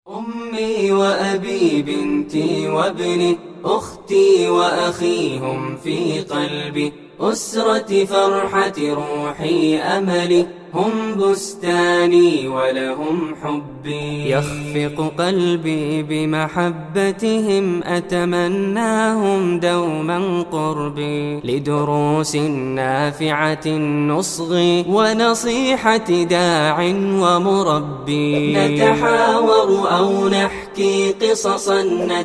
أمي وأبي بنتي وابني أختي وأخي هم في قلبي أسرتي فرحتي روحي أملي هم بستاني ولهم حبي يخفق قلبي بمحبتهم أتمناهم دوما قربي لدروس نافعة نصغي ونصيحة داع ومربي نتحاور أو نحكي قصصا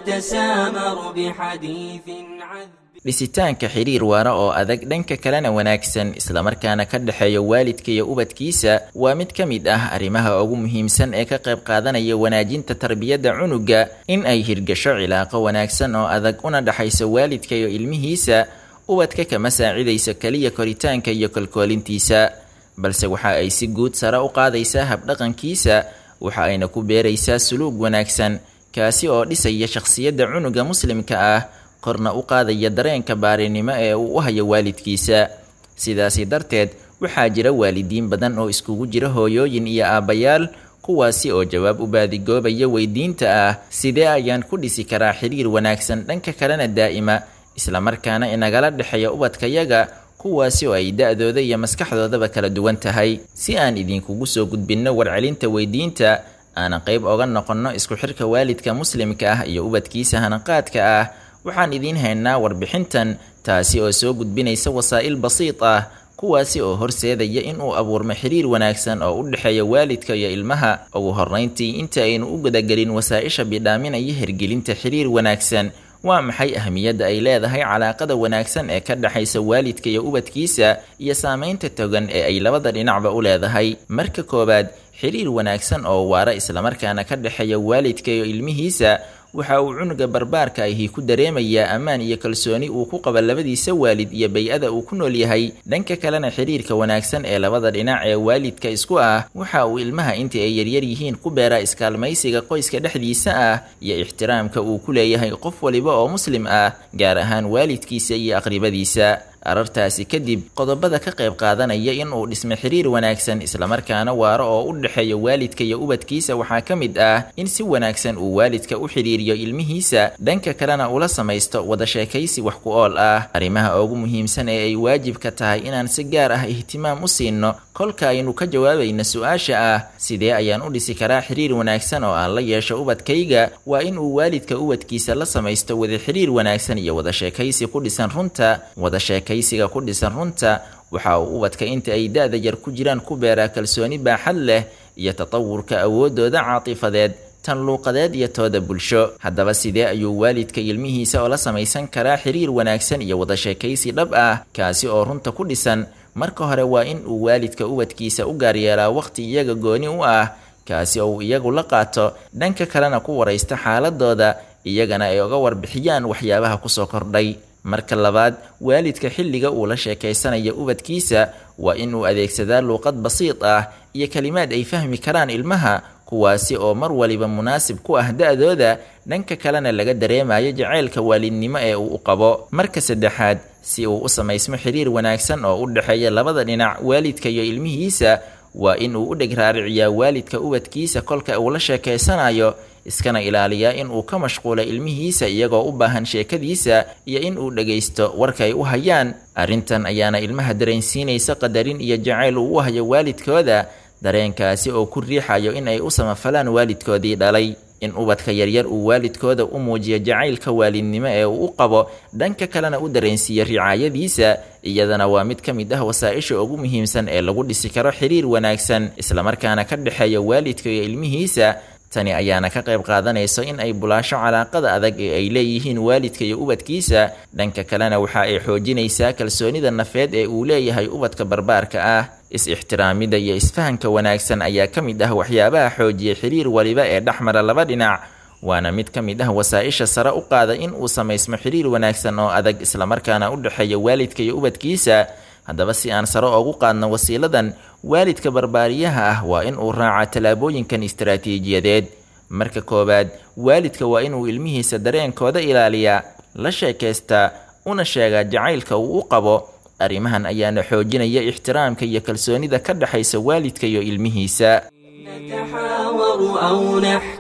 نتسامر بحديث عذب dhisitaanka xiriir waara oo adag dhanka kalena wanaagsan islamarkaana ka dhexeeya waalidka iyo ubadkiisa waa mid ka mid ah arrimaha ugu muhiimsan ee ka qayb qaadanaya wanaajinta tarbiyadda cunuga in ay hirgasho cilaaqo wanaagsan oo adag una dhexaysa waalidka iyo ilmihiisa ubadka kama saacidayso keliya koritaanka iyo kolkoolintiisa balse waxa ay si guud sare u qaadaysaa habdhaqankiisa waxa ayna ku beeraysaa suluug wanaagsan kaasi oo dhisaya shakhsiyadda cunuga muslimka ah korna u qaadaya dareenka baarinimo ee uu u hayo waalidkiisa sidaasi darteed waxaa jira waalidiin badan oo iskugu jira hooyooyin iyo aabbayaal kuwaasi oo jawaab u baadigoobaya weydiinta ah sidee ayaan ku dhisi karaa xiriir wanaagsan dhanka kalena daa'ima islamarkaana inagala dhexeeya ubadkayaga kuwaasi oo ay da-dooda iyo maskaxdoodaba kala duwan tahay si aan idinkugu soo gudbinno warcelinta weydiinta aanan qayb oga noqonno isku xirka waalidka muslimka ah iyo ubadkiisa hanaqaadka ah waxaan idiin haynaa warbixintan taasi oo soo gudbinaysa wasaa'il basiid ah kuwaasi oo horseedaya in uu abuurmo xiriir wanaagsan oo u dhexeeya waalidka iyo ilmaha ugu horrayntii inta aynu u gudagelin wasaa-isha bidhaaminaya hirgelinta xiriir wanaagsan waa maxay ahmiyadda ay leedahay calaaqada wanaagsan ee ka dhexaysa waalidka iyo ubadkiisa iyo saamaynta togan ee ay labada dhinacba u leedahay marka koowaad xiriir wanaagsan oo waara islamarkaana ka dhexeeya waalidka iyo ilmihiisa waxa uu cunuga barbaarka ahi ku dareemayaa ammaan iyo kalsooni uu ku qaba labadiisa waalid iyo bay-ada uu ku nool yahay dhanka kalena xiriirka wanaagsan ee labada dhinac ee waalidka isku ah waxa uu ilmaha intii ay yaryar yihiin ku beeraa iskaalmaysiga qoyska dhexdiisa ah iyo ixtiraamka uu ku leeyahay qof waliba oo muslim ah gaar ahaan waalidkiisa iyo aqribadiisa arartaasi kadib qodobada ka qayb qaadanaya in uu dhismo xiriir wanaagsan islamarkaana waaro oo u dhexeeya waalidka iyo ubadkiisa waxaa ka mid ah in si wanaagsan uu waalidka u xidhiiriyo ilmihiisa dhanka kalena ula samaysto wada sheekaysi wax ku ool ah arrimaha ugu muhiimsan ee ay waajibka tahay inaan si gaar ah ihtimaam u siinno kolka aynu ka jawaabayna su-aasha ah sidee ayaan u dhisi karaa xiriir wanaagsan oo aan la yeesho ubadkayga waa in uu waalidka ubadkiisa la samaysto wada xiriir wanaagsan iyo wada sheekaysi ku dhisan runta wada sheekaysiga ku dhisan runta waxa uu ubadka inta ay da-da yar ku jiraan ku beeraa kalsooni baaxad leh iyo tatawurka awooddooda caatifadeed tan luuqadeed iyo tooda bulsho haddaba sidee ayuu waalidka ilmihiisa oo la samaysan karaa xiriir wanaagsan iyo wada sheekaysi dhab ah kaasi oo runta ku dhisan marka hore waa in uu waalidka ubadkiisa u gaaryeelaa wakhti iyaga gooni u ah kaasi oo uu iyagu la qaato dhanka kalena ku waraysta xaaladooda iyagana ay oga warbixiyaan waxyaabaha kusoo kordhay marka labaad waalidka xilliga uu la sheekaysanayo ubadkiisa waa in uu adeegsadaa luuqad basiid ah iyo kelimaad ay fahmi karaan ilmaha kuwaasi oo mar waliba munaasib ku ah da-dooda dhanka kalena laga dareemayo jaceylka waalidnimo ee uu u qabo marka saddexaad si uu u samaysmo xiriir wanaagsan oo u dhexeeya labada dhinac waalidka iyo ilmihiisa waa in uu u dheg raariciyaa waalidka ubadkiisa kolka uu la sheekaysanayo iskana ilaaliyaa in uu ka mashquulo ilmihiisa iyagoo u baahan sheekadiisa iyo in uu dhagaysto warkay u hayaan arrintan ayaana ilmaha dareensiinaysa qadarin iyo jacayl uu u hayo waalidkooda dareenkaasi oo ku riixayo in ay u samafalaan waalidkoodii dhalay in ubadka yaryar uu waalidkooda u muujiyo jacaylka waalidnimo ee uu u qabo dhanka kalena u dareensiiyo ricaayadiisa iyadana waa mid ka mid ah wasaa-isha ugu muhiimsan ee lagu dhisi karo xiriir wanaagsan islamarkaana ka dhexeeya waalidka iyo ilmihiisa tani ayaana ka qayb qaadanayso in ay bulaasho calaaqada adag ee ay leeyihiin waalidka iyo ubadkiisa dhanka kalena waxa ay xoojinaysaa kalsoonida nafeed ee uu leeyahay ubadka barbaarka ah is-ixtiraamida iyo isfahanka wanaagsan ayaa ka mid ah waxyaabaha xoojiya xiriir waliba ee dhexmara laba dhinac waana mid ka mid ah wasaa-isha sare u qaada in uu samaysmo xiriir wanaagsan oo adag islamarkaana u dhexeeya waalidka iyo ubadkiisa haddaba si aan sare oogu qaadno wasiiladan waalidka barbaariyaha ah waa in uu raaca tallaabooyinkan istaraatiijiyadeed marka koowaad waalidka waa inuu ilmihiisa dareenkooda ilaaliyaa la sheekaystaa una sheegaa jacaylka uu u qabo arrimahan ayaana xoojinaya ixtiraamka iyo kalsoonida ka dhexaysa waalidka iyo ilmihiisa نتحاور أو نحكي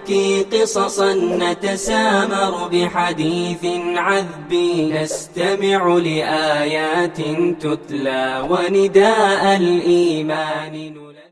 نحكي قصصا نتسامر بحديث عذب نستمع لآيات تتلى ونداء الإيمان نلبي